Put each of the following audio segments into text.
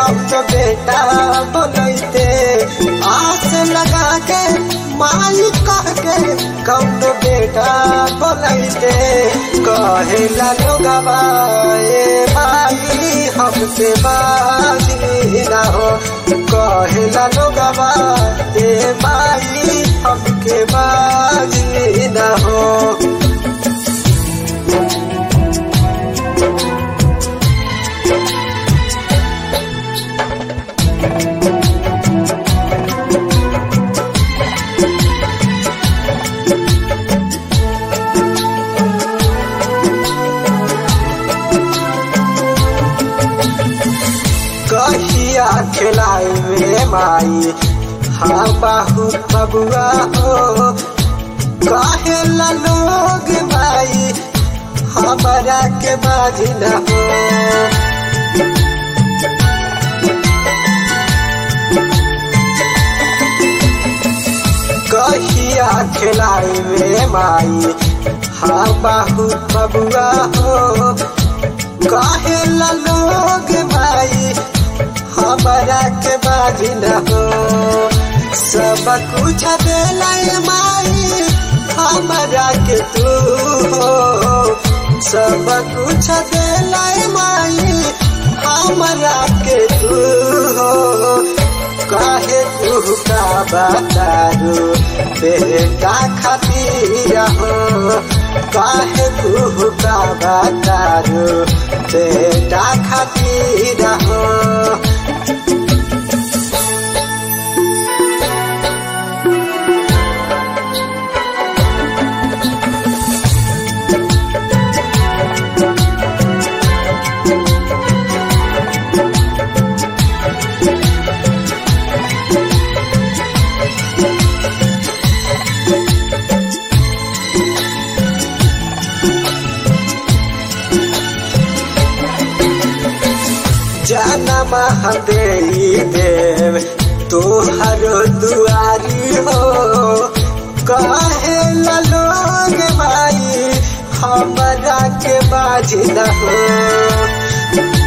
कब तो बेटा बोलते आस लगा के माई कह के कब तो बेटा बोलते कहे लोगवा ए माई हमसे बाजी ना हो कहे लोगवा ए माई हमके बाजी ना हो कहिया खिलाई में माई हाँ बाहू बबुआ हो कहे लोग माई हमारा के बाजी न हो कहिया खिलाई में माई हाँ बाहू बबुआ हो कहे लोग माई हमारा के बाजी न हो सब कुछ दिलाई माई हमारा के तू हो सब कुछ दिलाई माई हमारा के तू हो काहे तू का बतारू बेटा खातिर हो काहे तू का बतारू बेटा खातिर हो जनम हदेई देव तोहर दुआरी हो कहे लोग भाई हमरा के बाजी न हो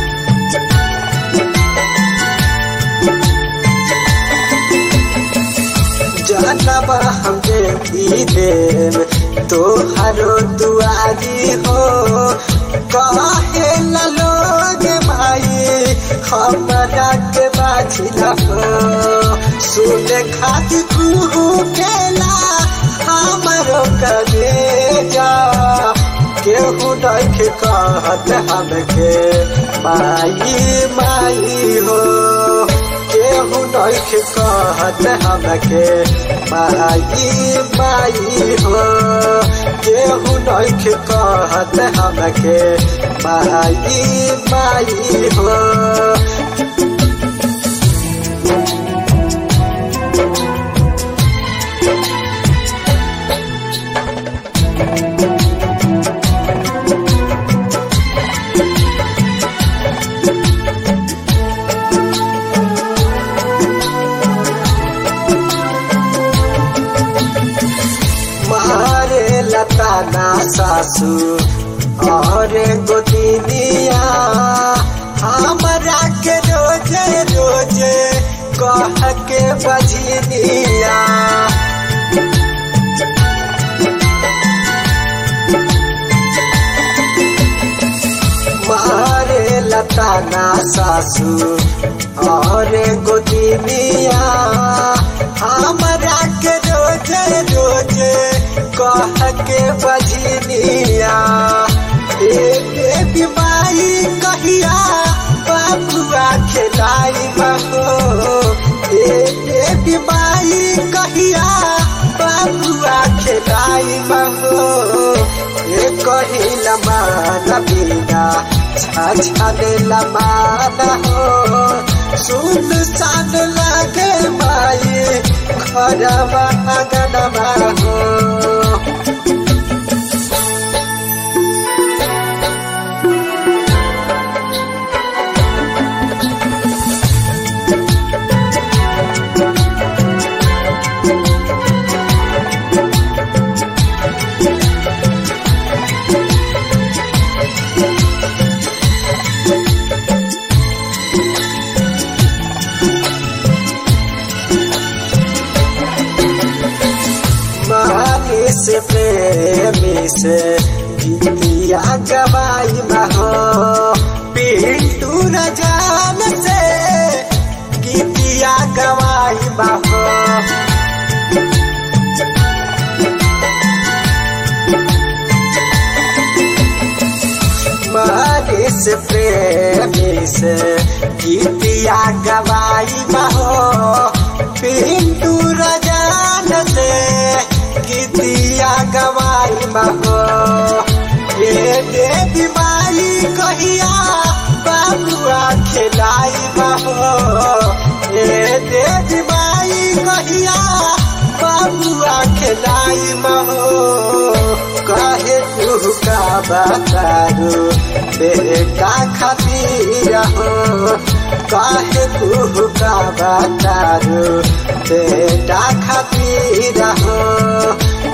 जनम हम देवी देव तोहर दुआरी हो कहे लोग भाई हमरा के बाजी न हो सुने खातिर तू केला हमरो करे जा केहू देख कहत हमके माई माई हो केहू देख कहत हमके माई माई हो केहू देख कहत हमके माई माई हो मारे लता ना सासू और गोदिनिया हमरा के रोजे रोजे कह के बजनिया मारे लता ना सासू और गोदिनिया हमरा के रोजे रोजे कह के बजनिया ए बीमारी कहिया बाबुआ खेलाई महो ए बीमारी कहिया बाबुआ खेलाई महो ए कहिला मान बिना छाछाने लमान हो सुन सान लागे माई खरवा अगनमा हो से गीतिया गवाई बहो पिंटू न जान से गीतिया गवाई बहो मरीस प्रेमी से गीतिया गवाई बहो पिंटू रजान से गीतिया गवाई बहो ये देवी माई कहिया बाबुआ खिलाई बहो ये देवी माई कहिया बाबुआ खिलाई बहो कहे तू का बतारू बेटा खातिर हो कहे तू का बतारू बेटा खातिर हो